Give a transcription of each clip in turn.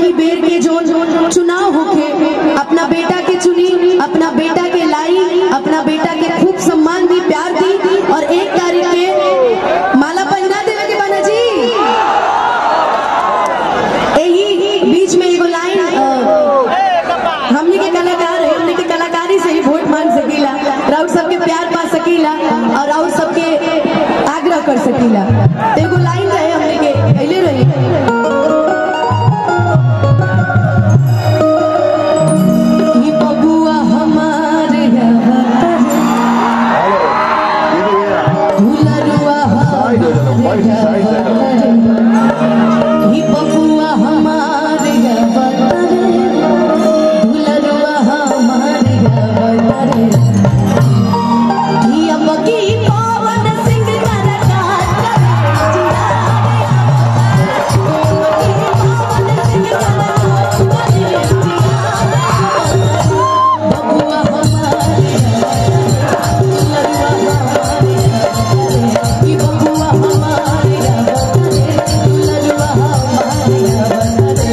की बेर के जो चुनाव होके अपना बेटा के चुनी अपना बेटा के लाई अपना बेटा के खूब सम्मान दी प्यार दी और एक तारीख के माला पहिरा देवे के बना जी यही बीच में एगो लाइन अ, हमनी के कलाकार है हमनी के कलाकारी से ही वोट मांग सकीला राउत सबके प्यार पा सकीला और राउत सबके आग्रह कर सकीला तो एगो लाइन रहे हमनी के पहले रही ई बबुआ हमारे यहाँ दुलरुआ हमारे ही बबुआ हमारे यहाँ दुलरुआ हमारे यहाँ ही अब की पवन सिंह कलाकार बबुआ हमारे दुलरुआ हमारे ही बबुआ हमारे दुलरुआ हमारे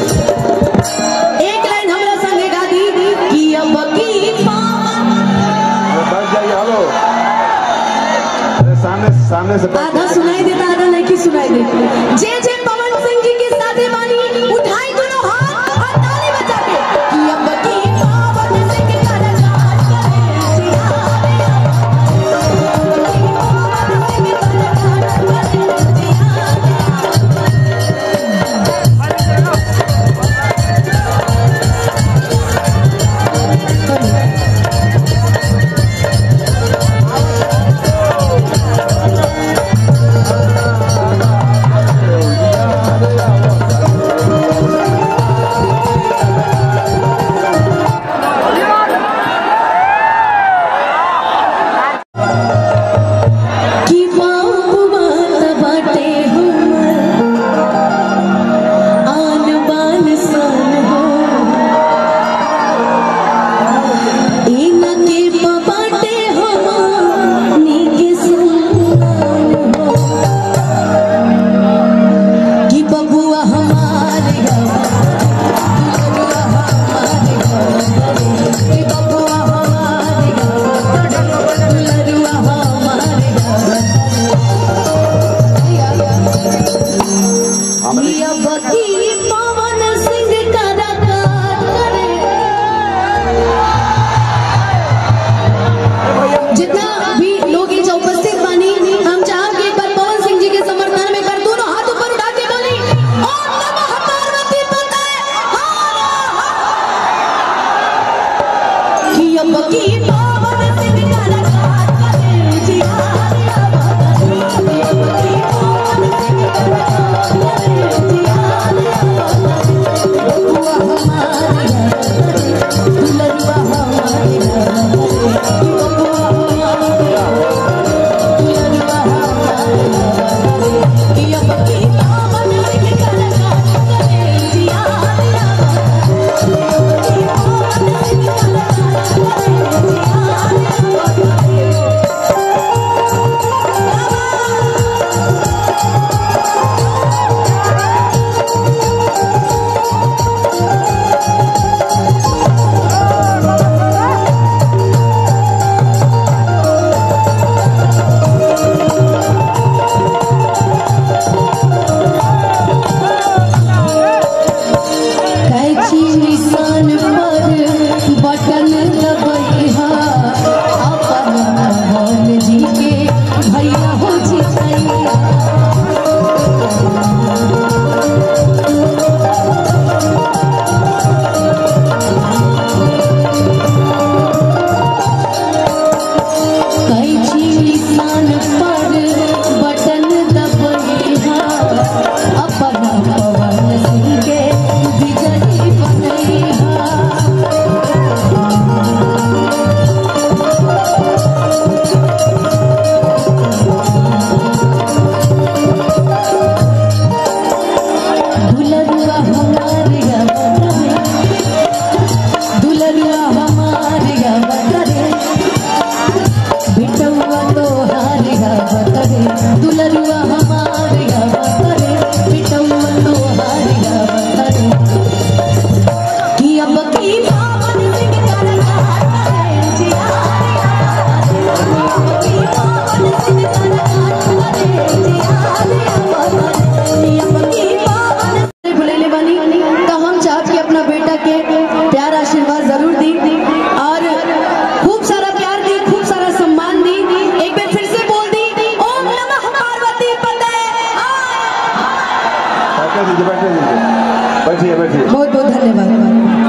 एक लाइन हमरा संगे गा दी कि अब की पवन बस जाइए हेलो अरे सामने सामने से बैठ आधा सुनाई देता आधा नहीं सुनाई देता जे जे पवन सिंह जी के साथे बानी उठाई दोनों हाथ और ताली बजा के कि अब की पवन सिंह कलाकार करे जिहारे पवन सिंह कलाकार करे जिहारे कि बाप बात बाटे हमर आन बान सन हो इनके बाटे हमर नीके सुनान हो कि बबुआ हमारे दुलरुआ हमारे कि बबुआ हमारे दुलरुआ हमारे ये बकी पवन सिंह कलाकार करे जितना भी लोग ये जो उपस्थित बानी हम चाहब कि एक बार पवन सिंह जी के समर्थन में कर दोनों हाथ ऊपर उठा के बोली ओम नमः पार्वती पते कि अब की पवन सिंह कलाकार करे जिहारे अब की पवन सिंह कलाकार करे जिहारे बबुआ हमारे दुलरुआ हमारे बबुआ हमारे दुलरुआ हमारे कि अब की पवन सिंह कलाकार करे जिहारे अब की पवन सिंह कलाकार करे जिहारे दीजिए बैठने दीजिए बैठिए बैठिए बहुत बहुत धन्यवाद